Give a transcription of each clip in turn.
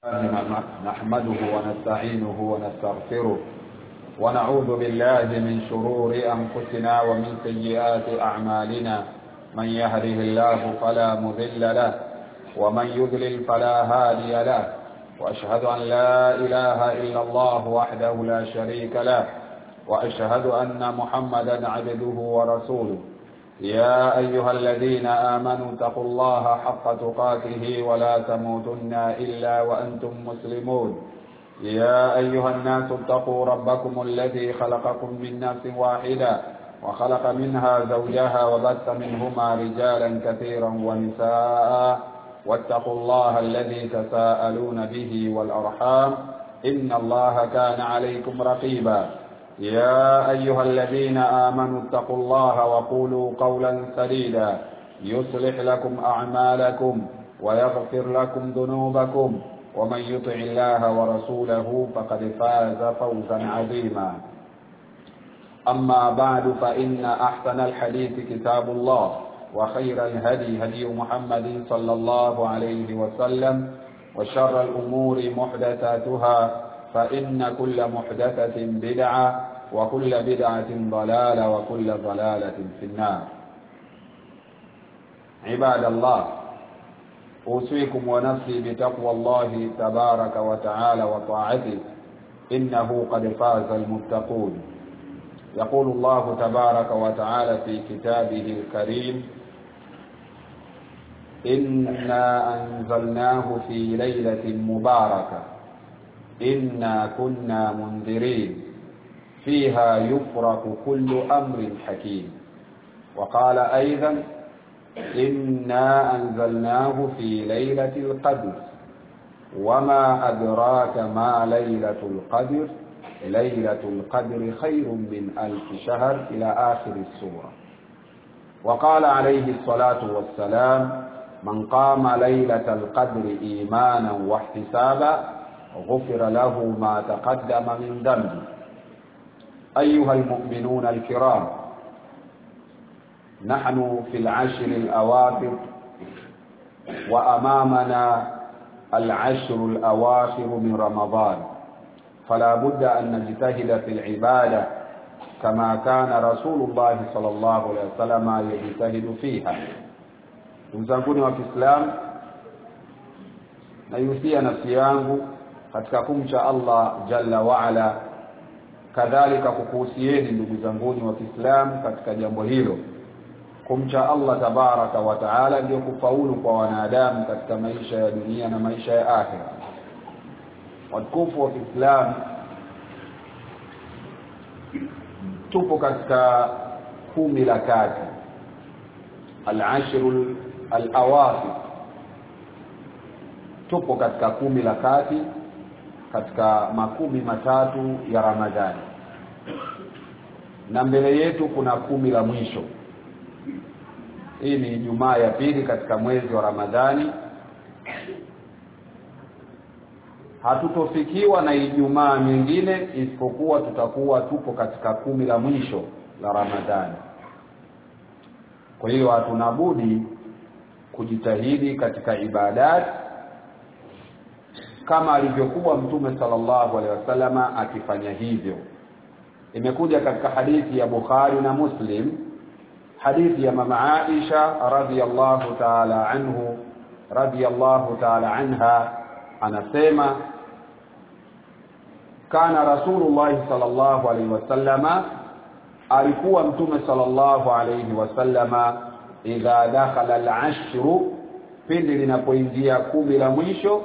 نحمده ونستعينه ونستغفره ونعوذ بالله من شرور أنفسنا ومن سيئات أعمالنا من يهده الله فلا مضل له ومن يضلل فلا هادي له وأشهد أن لا إله إلا الله وحده لا شريك له وأشهد أن محمدا عبده ورسوله يا أيها الذين آمنوا اتقوا الله حق تقاته ولا تموتن إلا وأنتم مسلمون يا أيها الناس اتقوا ربكم الذي خلقكم من نفس واحدة وخلق منها زوجها وبث منهما رجالا كثيرا ونساء واتقوا الله الذي تساءلون به والأرحام إن الله كان عليكم رقيبا يا أيها الذين آمنوا اتقوا الله وقولوا قولا سديدا يصلح لكم أعمالكم ويغفر لكم ذنوبكم ومن يطع الله ورسوله فقد فاز فوزا عظيما أما بعد فإن أحسن الحديث كتاب الله وخير الهدي هدي محمد صلى الله عليه وسلم وشر الأمور محدثاتها فإن كل محدثة بدعة وكل بدعة ضلالة وكل ضلالة في النار عباد الله أوصيكم ونفسي بتقوى الله تبارك وتعالى وطاعته إنه قد فاز المتقون يقول الله تبارك وتعالى في كتابه الكريم إنا أنزلناه في ليلة مباركة إنا كنا منذرين فيها يفرق كل أمر حكيم وقال أيضا إنا أنزلناه في ليلة القدر وما أدراك ما ليلة القدر ليلة القدر خير من ألف شهر إلى آخر السورة وقال عليه الصلاة والسلام من قام ليلة القدر إيمانا واحتسابا غفر له ما تقدم من ذنبه أيها المؤمنون الكرام نحن في العشر الأواخر وأمامنا العشر الأواخر من رمضان فلا بد أن نجتهد في العبادة كما كان رسول الله صلى الله عليه وسلم يجتهد فيها mzanguni wa Kiislamu naihusia nafsi yangu katika kumcha Allah jalla waala kadhalika kukuhusieni ndugu zanguni wa Kiislamu katika jambo hilo kumcha Allah tabaraka wa taala ndio kufaulu kwa wanadamu katika maisha ya dunia na maisha ya akhira watukufu wa Kiislamu tupo katika kumi la kati al-ashrul al-awasif tupo katika kumi la kati katika makumi matatu ya Ramadhani na mbele yetu kuna kumi la mwisho hii ni Ijumaa ya pili katika mwezi wa Ramadhani hatutofikiwa na Ijumaa nyingine isipokuwa tutakuwa tupo katika kumi la mwisho la Ramadhani kwa hiyo hatuna budi kujitahidi katika ibadati kama alivyokuwa mtume sallallahu alaihi wasallama akifanya hivyo imekuja katika hadithi ya Bukhari na Muslim hadithi ya mama Aisha radhiyallahu ta'ala anhu radhiyallahu ta'ala anha anasema kana rasulullah sallallahu alaihi wasallama alikuwa mtume sallallahu alaihi wasallama idha dakhala al-ashru pindi linapoingia kumi la mwisho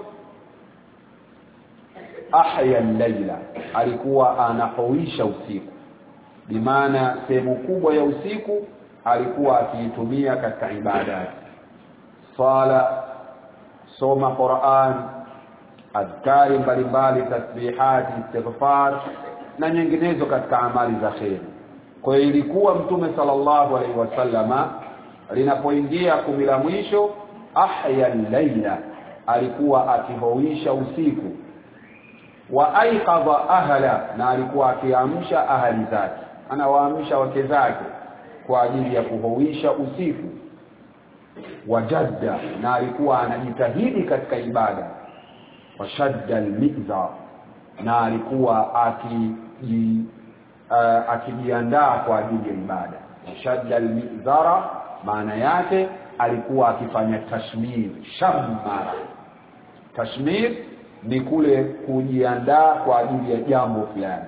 ahya al-laila alikuwa anahuisha usiku bimaana sehemu kubwa ya usiku alikuwa akiitumia katika ibada sala soma Qur'an adhkari mbalimbali tasbihati istighfar na nyinginezo katika amali za khair kwa hiyo ilikuwa mtume sallallahu alaihi wasallama linapoingia kumi la mwisho ahya al-laila alikuwa akihuisha usiku wa aiqadha ahla na alikuwa akiamsha ahali zake anawaamsha wake zake kwa ajili ya kuhuisha usiku wajadda na alikuwa anajitahidi katika ibada washadda almizar na alikuwa akiji uh, akijiandaa kwa ajili ya ibada washadda almizara maana yake alikuwa akifanya tashmir shammara tashmir ni kule kujiandaa kwa ajili ya jambo fulani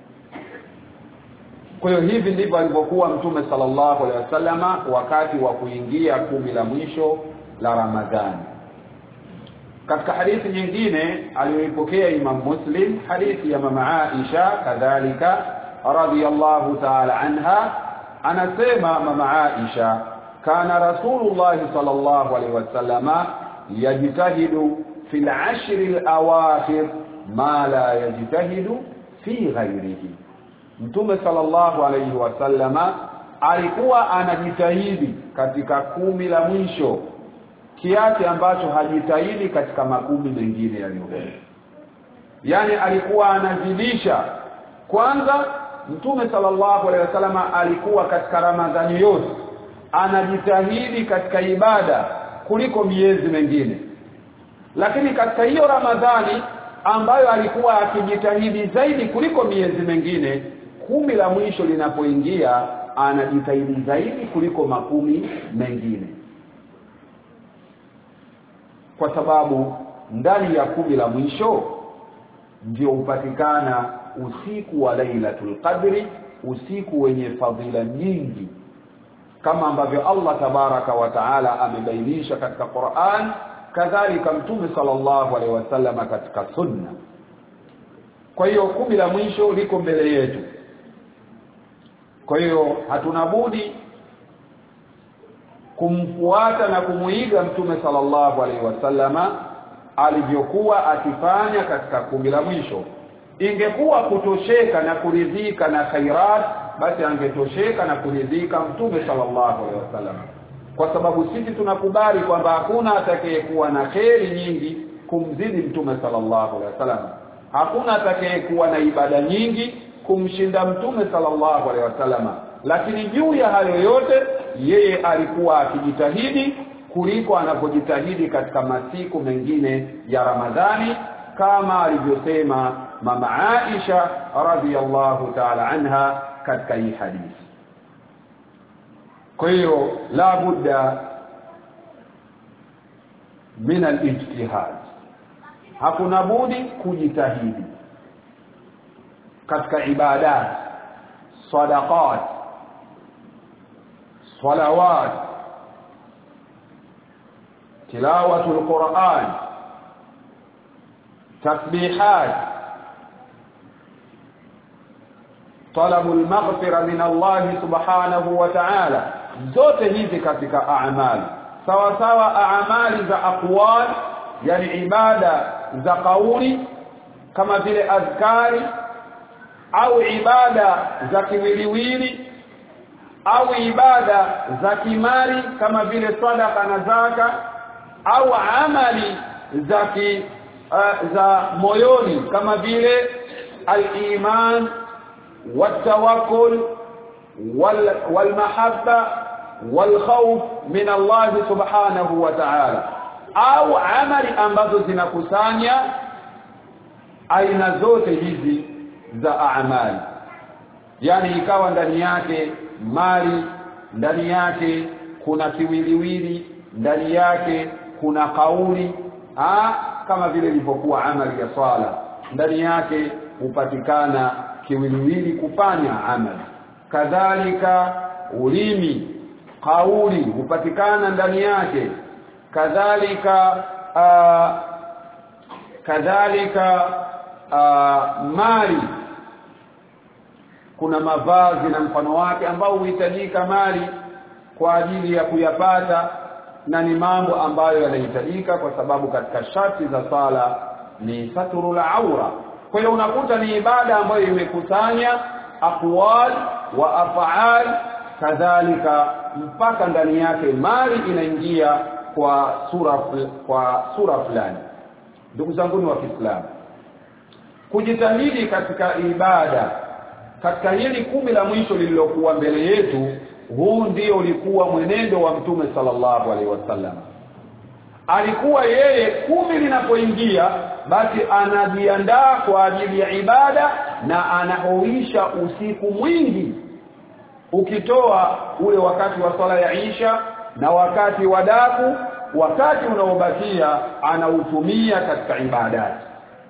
kwa hiyo hivi ndivyo alivyokuwa mtume sallallahu alaihi wasallama wakati wa kuingia kumi la mwisho la ramadhani katika hadithi nyingine aliyoipokea imam muslim hadithi ya mama aisha kadhalika radhiyallahu ta'ala anha anasema mama aisha kana rasulullah sallallahu alaihi wasallama yajtahidu fi al-ashr al-awakhir ma la yajtahidu fi ghairihi mtume sallallahu alaihi wasallama alikuwa anajitahidi katika kumi la mwisho kiasi ambacho hajitahidi katika makumi mengine yaliyokuwa yani alikuwa anazidisha kwanza mtume sallallahu alaihi wasallama alikuwa katika ramadhani yote anajitahidi katika ibada kuliko miezi mengine lakini katika hiyo ramadhani ambayo alikuwa akijitahidi zaidi kuliko miezi mengine kumi la mwisho linapoingia anajitahidi zaidi kuliko makumi mengine kwa sababu ndani ya kumi la mwisho ndio hupatikana usiku wa Lailatul Qadri usiku wenye fadhila nyingi kama ambavyo Allah tabaraka wa taala amebainisha katika Qur'an kadhalika mtume sallallahu alaihi wasallam katika sunna kwa hiyo kumi la mwisho liko mbele yetu kwa hiyo hatuna budi kumfuata na kumuiga mtume sallallahu alaihi wasallama alivyokuwa akifanya katika kumi la mwisho ingekuwa kutosheka na kuridhika na khairat basi angetosheka na kuridhika mtume sallallahu alaihi wasallam kwa sababu sisi tunakubali kwamba hakuna atakayekuwa na kheri nyingi kumzidi mtume sallallahu alaihi wasallam hakuna atakayekuwa na ibada nyingi kumshinda mtume sallallahu alaihi wasallam lakini juu ya hayo yote yeye alikuwa akijitahidi kuliko anapojitahidi katika masiku mengine ya Ramadhani kama alivyosema mama Aisha radhiyallahu ta'ala anha katika hii hadithi kwa hiyo la budda min al-ijtihad hakuna budi kujitahidi katika ibadat sadaqat salawat tilawatul quran tasbihat طلب المغفرة من الله سبحانه وتعالى zote hizi katika a'mal sawa sawa a'mali za aqwal yani ibada za kauli kama vile azkari au ibada za kiwiliwili au ibada za kimali kama vile sadaka na zaka au amali za ki, uh, za moyoni kama vile al-iman والتوكل والمحبة والخوف من الله سبحانه وتعالى au amali ambazo zinakusanya aina zote hizi za amali yani ikawa ndani yake mali ndani yake kuna kiwiliwili ndani yake kuna kauli ha? kama vile ilivyokuwa amali ya swala ndani yake hupatikana kiwiliwili kufanya amali kadhalika ulimi kauli hupatikana ndani yake kadhalika uh, kadhalika uh, mali kuna mavazi na mfano wake ambao huhitajika mali kwa ajili ya kuyapata na ni mambo ambayo yanahitajika kwa sababu katika sharti za sala ni saturul aura kwa hiyo unakuta ni ibada ambayo imekusanya aqwal wa af'al kadhalika mpaka ndani yake mali inaingia kwa sura kwa sura fulani ndugu zangu wa Kiislamu kujitahidi katika ibada katika hili kumi la mwisho lililokuwa mbele yetu huu ndio ulikuwa mwenendo wa mtume sallallahu alaihi wasallam alikuwa yeye kumi linapoingia basi anajiandaa kwa ajili ya ibada na anahuisha usiku mwingi ukitoa ule wakati wa swala ya Isha na wakati wa daku wakati unaobakia anautumia katika ibadati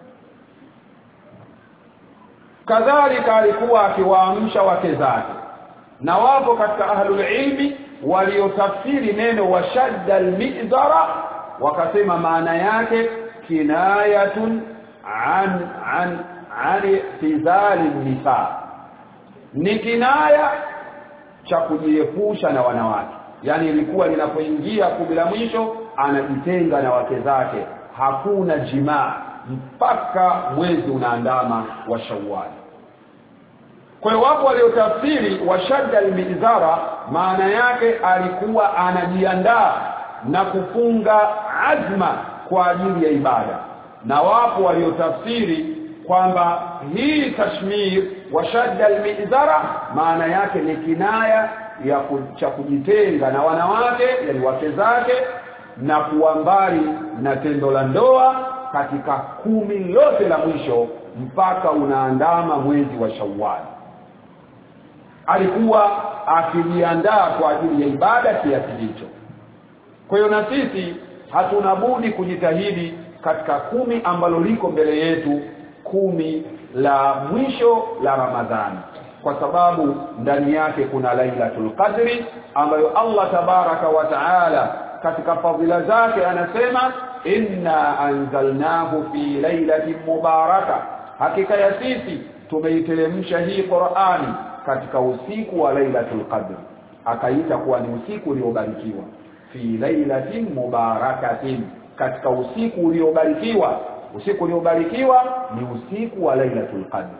kadhalika alikuwa akiwaamsha wake zake na wapo katika ahlul ilmi waliotafsiri neno washadda almizara wakasema maana yake kinayatun an an an tizali nisa ni kinaya cha kujiepusha na wanawake yani ilikuwa linapoingia kumi la mwisho anajitenga na wake zake hakuna jimaa mpaka mwezi unaandama wa Shawwal kwa hiyo wapo waliotafsiri washadda almizara maana yake alikuwa anajiandaa na kufunga azma kwa ajili ya ibada na wapo waliotafsiri kwamba hii tashmir washadda almizara maana yake ni kinaya ya cha kujitenga na wanawake yani wake zake na kuwa mbali na tendo la ndoa katika kumi lote la mwisho mpaka unaandama mwezi wa Shawwal alikuwa akijiandaa kwa ajili ya ibada kiasi hicho kwa hiyo na sisi hatuna budi kujitahidi katika kumi ambalo liko mbele yetu kumi la mwisho la Ramadhani kwa sababu ndani yake kuna Lailatul Qadri ambayo Allah tabaraka wa taala katika fadhila zake anasema inna anzalnahu fi lailatin mubaraka hakika ya sisi tumeiteremsha hii Qur'ani katika usiku wa Lailatul Qadr akaita kuwa ni usiku uliobarikiwa fi lailatin mubarakatin katika usiku uliobarikiwa usiku uliobarikiwa ni usiku wa Lailatul Qadr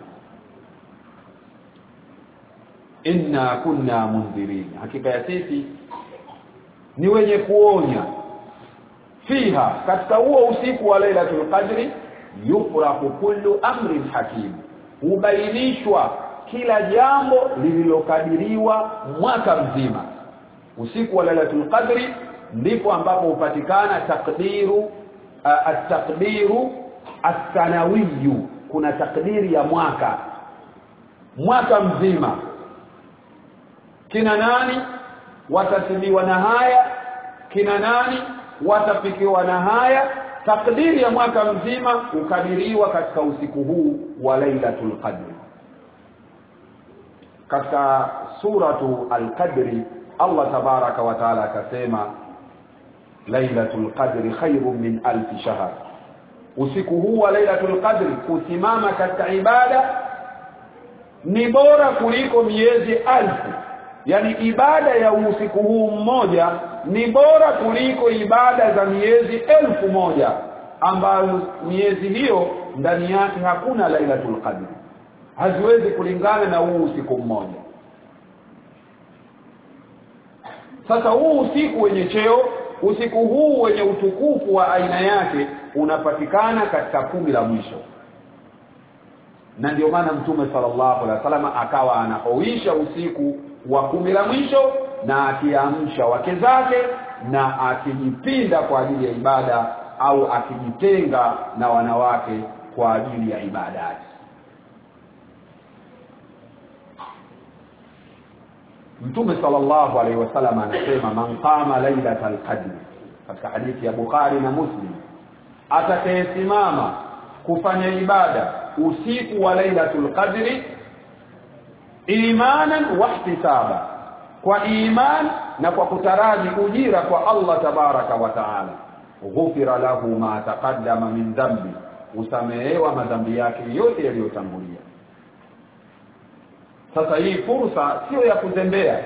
inna kunna mundhirin hakika ya sisi ni wenye kuonya fiha katika huo usiku wa Lailatul Qadri yufrahu kullu amrin hakim hubainishwa kila jambo lililokadiriwa mwaka mzima usiku wa Lailatul Qadri ndipo ambapo hupatikana takdiru uh, at-taqdiru as-sanawiyu kuna takdiri ya mwaka mwaka mzima kina nani watasibiwa na haya kina nani watafikiwa na haya takdiri ya mwaka mzima ukadiriwa katika usiku huu wa Lailatul Qadr katika suratu al-Qadri Allah tabaraka wa taala akasema Lailatul Qadri khairun min alf shahr usiku huu wa Lailatul Qadri kusimama katika ibada ni bora kuliko miezi alfu yani ibada ya usiku huu mmoja ni bora kuliko ibada za miezi elfu moja ambayo miezi hiyo ndani yake hakuna lailatul qadr haziwezi kulingana na huu usiku mmoja sasa huu usiku wenye cheo usiku huu wenye utukufu wa aina yake unapatikana katika kumi la mwisho na ndio maana mtume sallallahu alaihi wasallam akawa anaoisha usiku wa kumi la mwisho na akiamsha wake zake na akijipinda kwa ajili ya ibada au akijitenga na wanawake kwa ajili ya ibadati Mtume sallallahu alaihi wasallam anasema man qama lailatal qadr katika hadithi ya Bukhari na Muslim atakayesimama kufanya ibada usiku wa lailatul qadri imanan wa ihtisaba kwa iman na kwa kutaraji ujira kwa Allah tabaraka wa taala ghufira lahu ma taqaddama min dhambi usamehewa madhambi yake yote yaliyotangulia sasa hii fursa sio ya kuzembea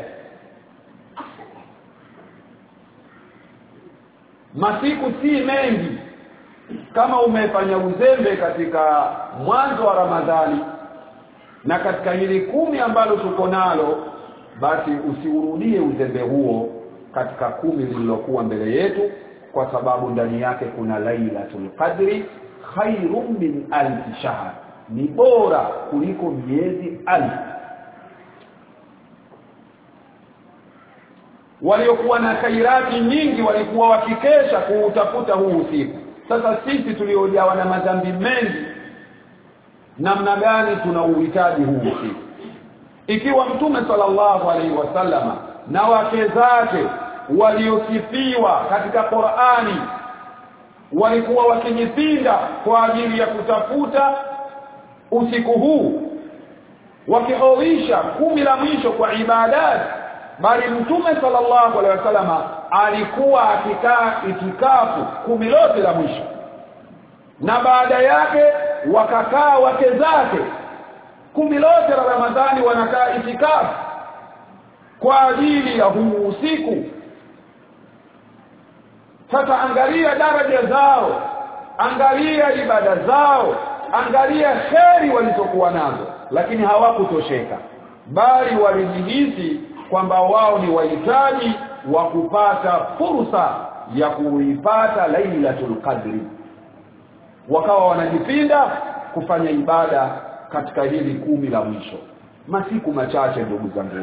masiku si mengi kama umefanya uzembe katika mwanzo wa Ramadhani na katika hili kumi ambalo tuko nalo basi usiurudie uzembe huo katika kumi lililokuwa mbele yetu kwa sababu ndani yake kuna lailatul qadri khairum min alf shahr ni bora kuliko miezi alf waliokuwa na khairati nyingi walikuwa wakikesha kuutafuta huu usiku sasa sisi tuliojawa na madhambi mengi namna gani tuna uhitaji huu usiku ikiwa mtume sallallahu alaihi wasallama na wake zake waliosifiwa katika Qur'ani walikuwa wakijipinda kwa ajili ya kutafuta usiku huu wakihoisha kumi la mwisho kwa ibadati bali mtume sallallahu alaihi wasallama alikuwa akikaa itikafu kumi lote la mwisho na baada yake wakakaa wake zake kumi lote la Ramadhani wanakaa itikafu kwa ajili ya huu usiku sasa angalia daraja zao angalia ibada zao angalia kheri walizokuwa nazo lakini hawakutosheka bali walijihisi kwamba wao ni wahitaji wa kupata fursa ya kuipata lailatul qadri wakawa wanajipinda kufanya ibada katika hili kumi la mwisho masiku machache ndugu zangu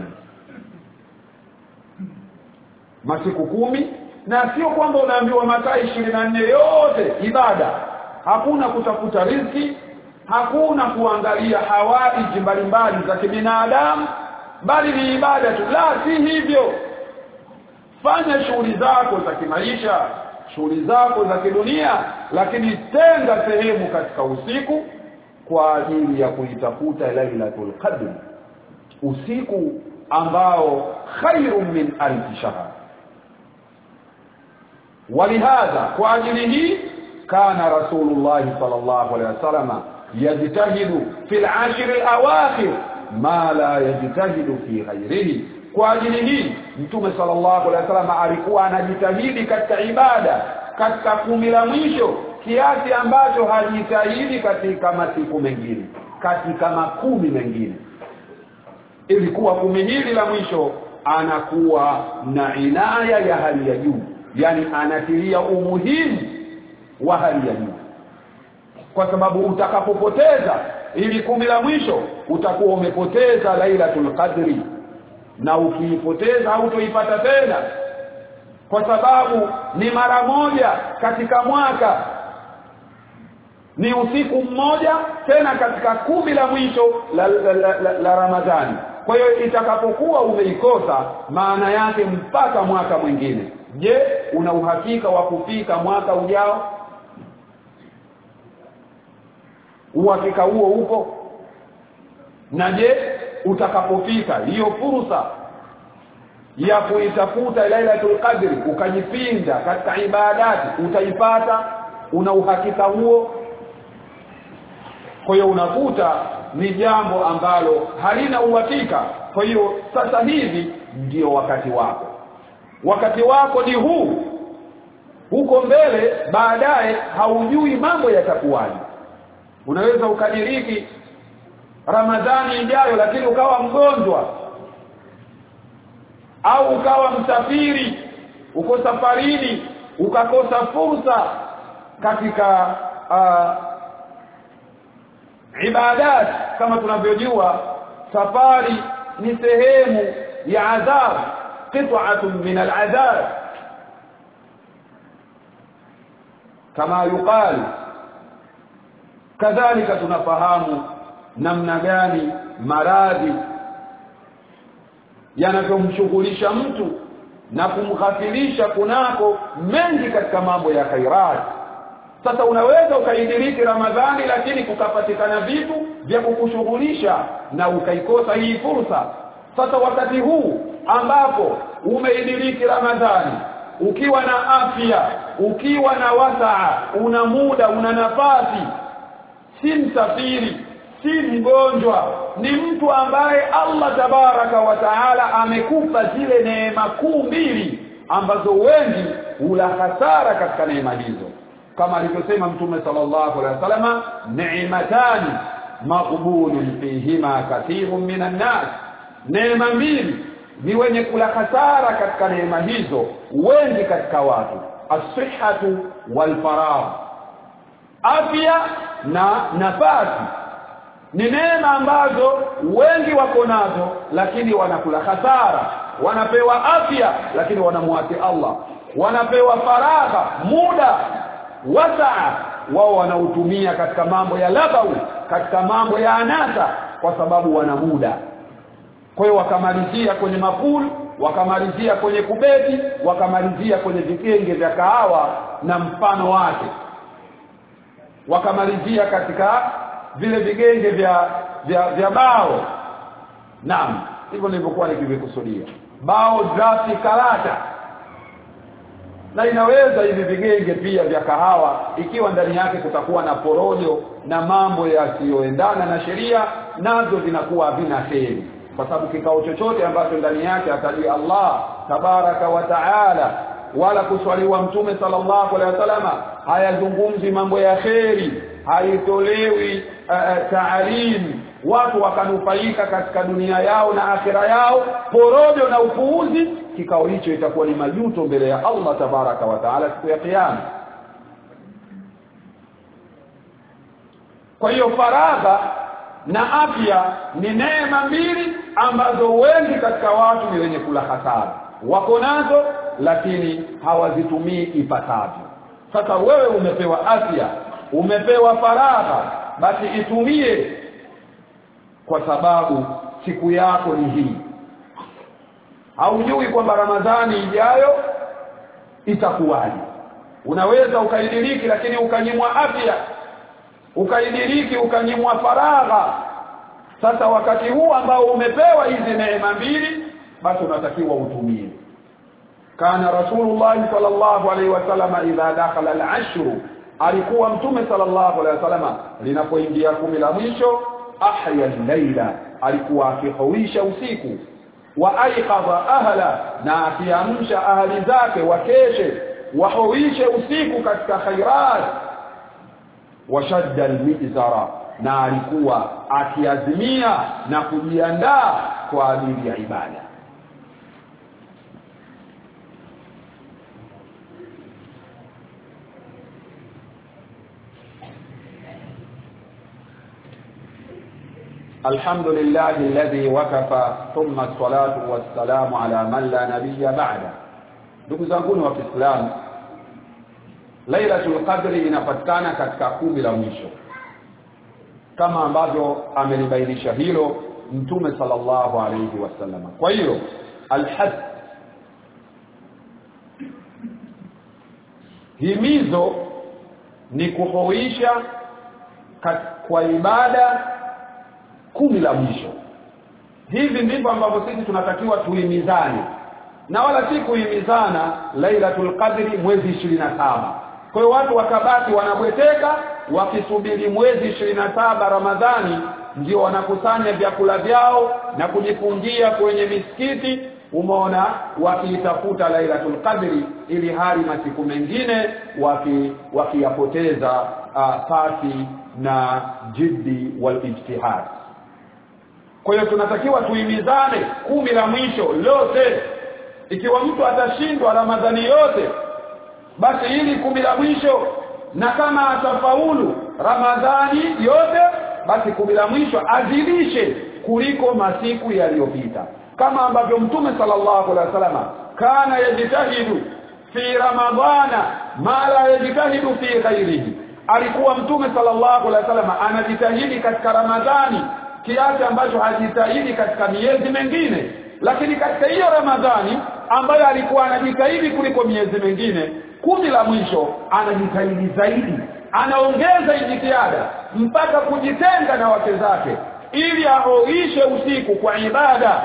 masiku kumi na sio kwamba unaambiwa masaa ishirini na nne yote ibada hakuna kutafuta riziki hakuna kuangalia hawaiji mbalimbali za kibinadamu bali ni ibada tu la si hivyo fanya shughuli zako za kimaisha shughuli zako za kidunia lakini tenga sehemu katika usiku kwa ajili ya kuitafuta lailatul qadr usiku ambao khairun min alf shahr ولهذا kwa ajili hii kana rasulullah sallallahu alaihi wasallam yajtahidu fil ashr alawakhir ma la yajtahidu fi ghairihi kwa ajili hii mtume sallallahu alaihi wasallam alikuwa anajitahidi katika ibada katika kumi la mwisho kiasi ambacho hajitahidi katika masiku mengine katika makumi mengine ilikuwa kumi hili la mwisho anakuwa na inaya ya hali ya juu yani anatilia umuhimu wa hali ya juu kwa sababu utakapopoteza ili kumi la mwisho utakuwa umepoteza lailatul qadri na ukiipoteza hautoipata tena kwa sababu ni mara moja katika mwaka ni usiku mmoja tena katika kumi la mwisho la, la, la, la, la Ramadhani kwa hiyo itakapokuwa umeikosa maana yake mpaka mwaka mwingine je una uhakika wa kufika mwaka ujao uhakika huo upo na je utakapofika hiyo fursa ya kuitafuta lailatul qadri ukajipinda katika ibadati utaipata una uhakika huo kwa hiyo unakuta ni jambo ambalo halina uhakika kwa hiyo sasa hivi ndio wakati wako wakati wako ni huu huko mbele baadaye haujui mambo yatakuwaje unaweza ukadiriki ramadhani ijayo lakini ukawa mgonjwa au ukawa msafiri uko safarini ukakosa fursa katika uh, ibadat kama tunavyojua safari ni sehemu ya adhab qit'atun min al'adhab kama yuqal kadhalika tunafahamu namna gani maradhi yanavyomshughulisha mtu na kumghafilisha kunako mengi katika mambo ya khairat sasa unaweza ukaidiriki ramadhani lakini kukapatikana vitu vya kukushughulisha na ukaikosa hii fursa sasa wakati huu ambapo umeidiriki ramadhani ukiwa na afya ukiwa na wasaa una muda una nafasi si msafiri si mgonjwa ni mtu ambaye Allah tabaraka wa taala amekupa zile neema kuu mbili ambazo wengi hula hasara katika neema hizo kama alivyosema mtume sallallahu alaihi wasallam ni'matani maqbulun fihima kathirun minan nas neema mbili ni wenye kula hasara katika neema hizo wengi katika watu as-sihhatu wal faragh afya na nafasi ni neema ambazo wengi wako nazo lakini wanakula hasara wanapewa afya lakini wanamwasi Allah wanapewa faragha muda wasaa wao wanautumia katika mambo ya labau katika mambo ya anasa kwa sababu wana muda kwa hiyo wakamalizia kwenye mapul wakamalizia kwenye kubeti wakamalizia kwenye vigenge vya kahawa na mfano wake wakamalizia katika vile vigenge vya vya, vya bao naam hivyo nilivyokuwa nikivikusudia bao drafti karata na inaweza hivi vigenge pia vya kahawa ikiwa ndani yake kutakuwa na porojo na mambo yasiyoendana na sheria nazo zinakuwa havina kheri kwa sababu kikao chochote ambacho ndani yake atajia Allah tabaraka wa taala wala kuswaliwa mtume sallallahu alaihi wasallama hayazungumzi mambo ya kheri haitolewi uh, taalim watu wakanufaika katika dunia yao na akhira yao porojo na upuuzi kikao hicho itakuwa ni majuto mbele ya Allah tabaraka wa taala siku ya kiyama kwa hiyo faragha na afya ni neema mbili ambazo wengi katika watu ni wenye kula hasara wako nazo lakini hawazitumii ipasavyo sasa wewe umepewa afya umepewa faragha basi itumie kwa sababu siku yako ni hii haujui kwamba ramadhani ijayo itakuwaje unaweza ukaidiriki lakini ukanyimwa afya ukaidiriki ukanyimwa faragha sasa wakati huu ambao umepewa hizi neema mbili basi unatakiwa utumie kana rasulullah sallallahu alaihi wasallam idha dakhala al-ashru alikuwa mtume sallallahu alaihi wasallam linapoingia kumi la mwisho ahya al-laila alikuwa akihuisha usiku wa aiqadha ahla na akiamsha ahli zake wakeshe wahuishe usiku katika khairat washadda almizara na alikuwa akiazimia na kujiandaa kwa ajili ya ibada الحمد لله الذي وكفى ثم الصلاة والسلام على من لا نبي بعده ndugu zangu wa Kiislamu Lailatul Qadri inapatikana katika kumi la mwisho kama ambavyo amelibainisha hilo Mtume sallallahu alayhi wasallam kwa hiyo alhad himizo ni kuhuisha kwa ibada kumi la mwisho hivi ndivyo ambavyo sisi tunatakiwa tuhimizane na wala si kuhimizana Lailatul Qadri mwezi 27 kwa hiyo watu wakabaki wanabweteka wakisubiri mwezi 27 Ramadhani ndio wanakusanya vyakula vyao na kujifungia kwenye misikiti umeona wakiitafuta Lailatul Qadri ili hali masiku mengine waki wakiyapoteza uh, pasi na jiddi wal ijtihad kwa hiyo tunatakiwa tuimizane kumi la mwisho lote ikiwa mtu atashindwa ramadhani yote basi hili kumi la mwisho na kama atafaulu ramadhani yote basi kumi la mwisho azidishe kuliko masiku yaliyopita kama ambavyo mtume sallallahu alaihi wasallam kana yajitahidu fi ramadhana ma la yajitahidu fi ghairihi alikuwa mtume sallallahu alaihi wasallam anajitahidi katika ramadhani kiasi ambacho hajitahidi katika miezi mengine lakini katika hiyo ramadhani ambayo alikuwa anajitahidi kuliko miezi mingine kumi la mwisho anajitahidi zaidi anaongeza jitihada mpaka kujitenga na wake zake ili ahoishe usiku kwa ibada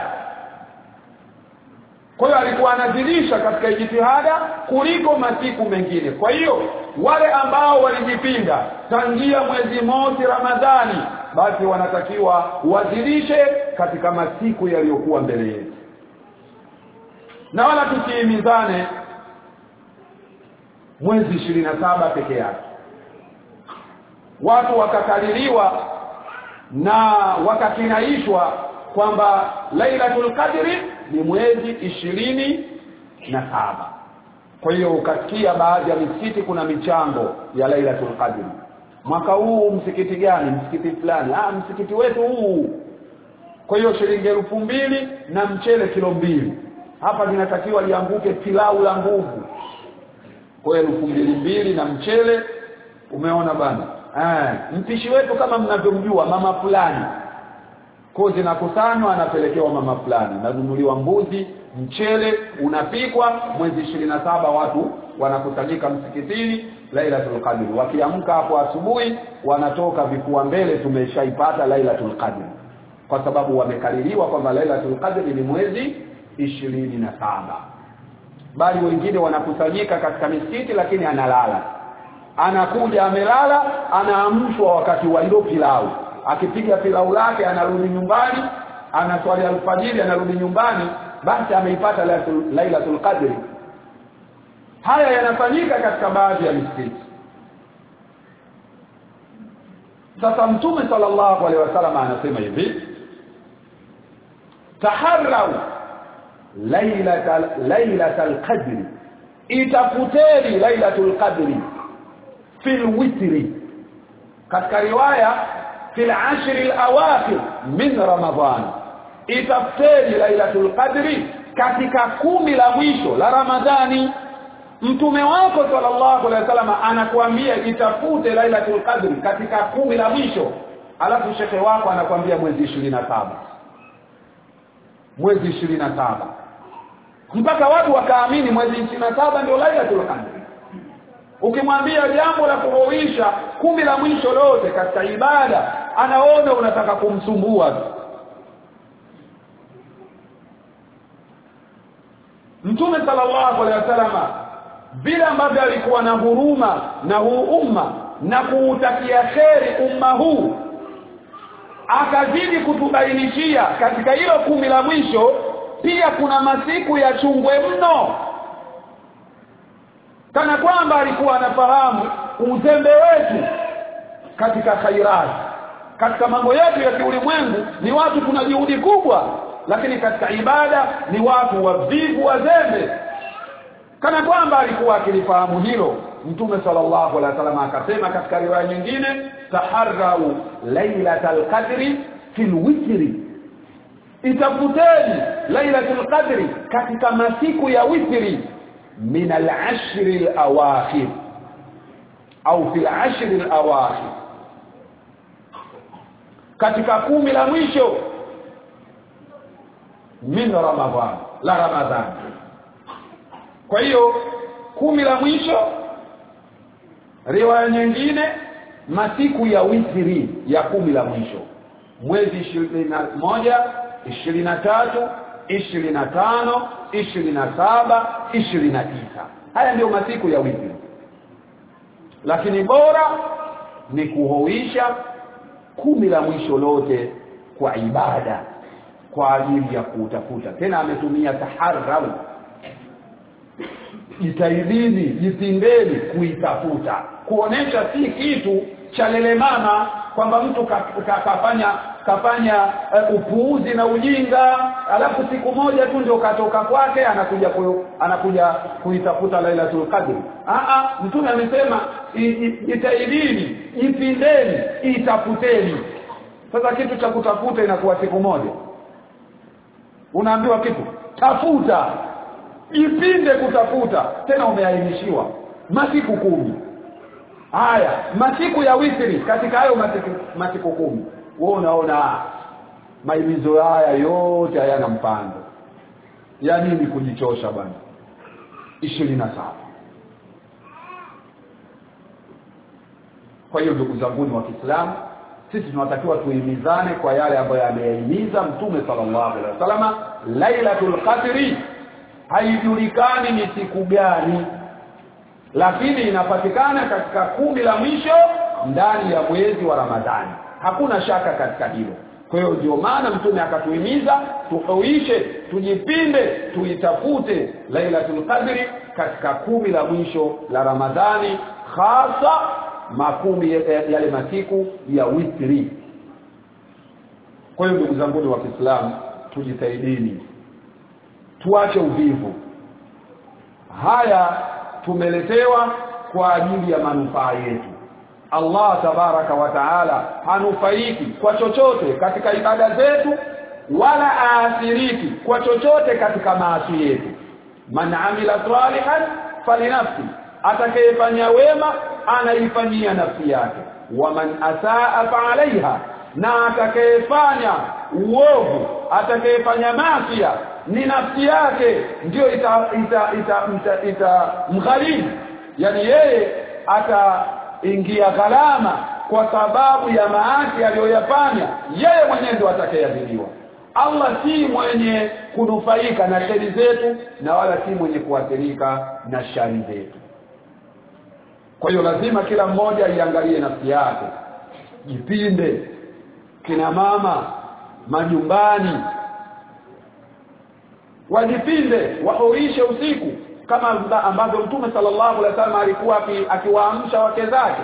kwa hiyo alikuwa anazidisha katika jitihada kuliko masiku mengine kwa hiyo wale ambao walijipinda tangia mwezi mosi ramadhani basi wanatakiwa wazidishe katika masiku yaliyokuwa mbele yetu na wala tusiimizane mwezi ishirini na saba peke yake watu wakakaliliwa na wakakinaishwa kwamba Lailatul Qadri ni mwezi ishirini na saba kwa hiyo ukasikia baadhi ya misikiti kuna michango ya Lailatul Qadri mwaka huu msikiti gani msikiti fulani ah msikiti wetu huu kwa hiyo shilingi elfu mbili na mchele kilo mbili hapa linatakiwa lianguke pilau la nguvu kwa hiyo elfu mbili mbili na mchele umeona bana eh mpishi wetu kama mnavyomjua mama fulani kwa zinakusanywa anapelekewa mama fulani nanunuliwa mbuzi mchele unapikwa mwezi ishirini na saba watu wanakusanyika msikitini Lailatul Qadr wakiamka hapo asubuhi wanatoka vifua mbele tumeshaipata Lailatul Qadr kwa sababu wamekaririwa kwamba Lailatul Qadr ni mwezi ishirini na saba bali wengine wanakusanyika katika misikiti lakini analala anakuja amelala anaamshwa wakati wa hilo pilau akipiga pilau lake anarudi nyumbani anaswali alfajiri anarudi nyumbani basi ameipata lailatul, lailatul qadri haya yanafanyika katika baadhi ya misikiti sasa mtume sallallahu alaihi wasallam anasema hivi taharrau lailatal lailatal qadri itafuteni lailatul qadri fil witri katika riwaya fil ashri alawakhir min ramadhan itafuteni lailatul qadri katika kumi la mwisho la ramadhani mtume wako sallallahu alaihi wasallam anakuambia itafute lailatul qadri katika kumi la mwisho alafu shekhe wako anakuambia mwezi 27 mwezi 27 mpaka watu wakaamini mwezi 27 ndio lailatul qadri ukimwambia jambo la kuhuisha kumi la mwisho lote katika ibada anaona unataka kumsumbua Mtume sallallahu alaihi wasallam vile ambavyo alikuwa na huruma na huu umma na kuutakia kheri umma huu akazidi kutubainishia katika hilo kumi la mwisho pia kuna masiku ya chungwe mno kana kwamba alikuwa anafahamu uzembe wetu katika khairat katika mambo yetu ya kiulimwengu ni watu tuna juhudi kubwa lakini katika ibada ni watu wavivu wazembe kana kwamba alikuwa akilifahamu hilo mtume sallallahu alaihi wasallam akasema katika riwaya nyingine taharrau lailatal qadri fil witri itafuteni lailatul qadri katika masiku ya witri min al-ashri al-awakhir au fil ashri al-awakhir katika kumi la mwisho min ramadhan la ramadhan kwa hiyo kumi la mwisho riwaya nyingine masiku ya witri ya kumi la mwisho mwezi ishirini na moja ishirini na tatu ishirini na tano ishirini na saba ishirini na tisa haya ndiyo masiku ya witri lakini bora ni kuhoisha kumi la mwisho lote kwa ibada kwa ajili ya kutafuta tena ametumia taharrau jitahidini jipindeni kuitafuta kuonesha si kitu cha lelemama kwamba mtu ka, ka, kafanya kafanya uh, upuuzi na ujinga alafu siku moja tu ndio katoka kwake anakuja ku, anakuja kuitafuta Lailatul Qadr a mtume amesema jitahidini jipindeni itafuteni sasa kitu cha kutafuta inakuwa siku moja unaambiwa kitu tafuta jipinde kutafuta tena umeainishiwa masiku kumi haya masiku ya witri katika hayo masiku, masiku kumi wewe unaona maimizo haya yote hayana mpango ya nini kujichosha bwana ishirini na saba kwa hiyo ndugu zanguni wa Kiislamu sisi tunatakiwa tuhimizane kwa yale ambayo ameyahimiza mtume sallallahu alaihi wasallam lailatul qadri haijulikani ni siku gani lakini inapatikana katika kumi la mwisho ndani ya mwezi wa Ramadhani hakuna shaka katika hilo kwa hiyo ndio maana mtume akatuhimiza tuhuishe tujipinde tuitafute lailatul qadri katika kumi la mwisho la Ramadhani hasa makumi yale masiku ya witri kwa hiyo ndugu zangu wa Kiislamu tujitahidini tuache uvivu haya tumeletewa kwa ajili ya manufaa yetu Allah tabaraka wa taala hanufaiki kwa chochote katika ibada zetu wala aathiriki kwa chochote katika maasi yetu man amila salihan falinafsi atakayefanya wema anaifanyia nafsi yake waman asaa faalaiha na atakayefanya uovu atakayefanya masia ni nafsi yake ndio ita ita ita, ita, ita mghalimu yani yeye ataingia gharama kwa sababu ya maasi aliyoyafanya yeye mwenyewe ndio atakayeadhibiwa Allah si mwenye kunufaika na shari zetu na wala si mwenye kuathirika na shari zetu kwa hiyo lazima kila mmoja iangalie nafsi yake jipinde kina mama majumbani wajipinde wahurishe usiku kama ambavyo mtume sallallahu alaihi wasallam alikuwa akiwaamsha wake zake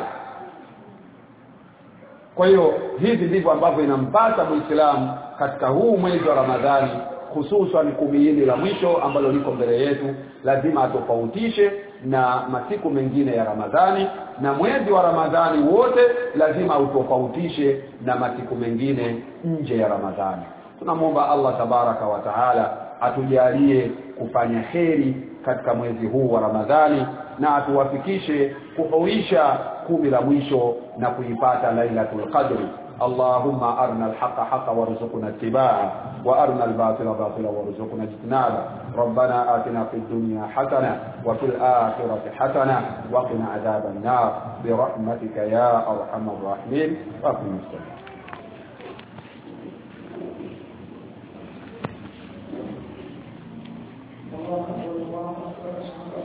kwa hiyo hivi ndivyo ambavyo inampasa muislamu katika huu mwezi wa ramadhani hususan kumi hili la mwisho ambalo liko mbele yetu lazima atofautishe na masiku mengine ya ramadhani na mwezi wa ramadhani wote lazima utofautishe na masiku mengine nje ya ramadhani tunamwomba allah tabaraka wa taala atujalie kufanya heri katika mwezi huu wa ramadhani na atuwafikishe kuhuisha kumi la mwisho na kuipata lailatul qadri اللهم أرنا الحق حقا وارزقنا اتباعه وأرنا الباطل باطلا وارزقنا اجتنابه ربنا آتنا في الدنيا حسنة وفي الآخرة حسنة وقنا عذاب النار برحمتك يا أرحم الراحمين وقنا السلام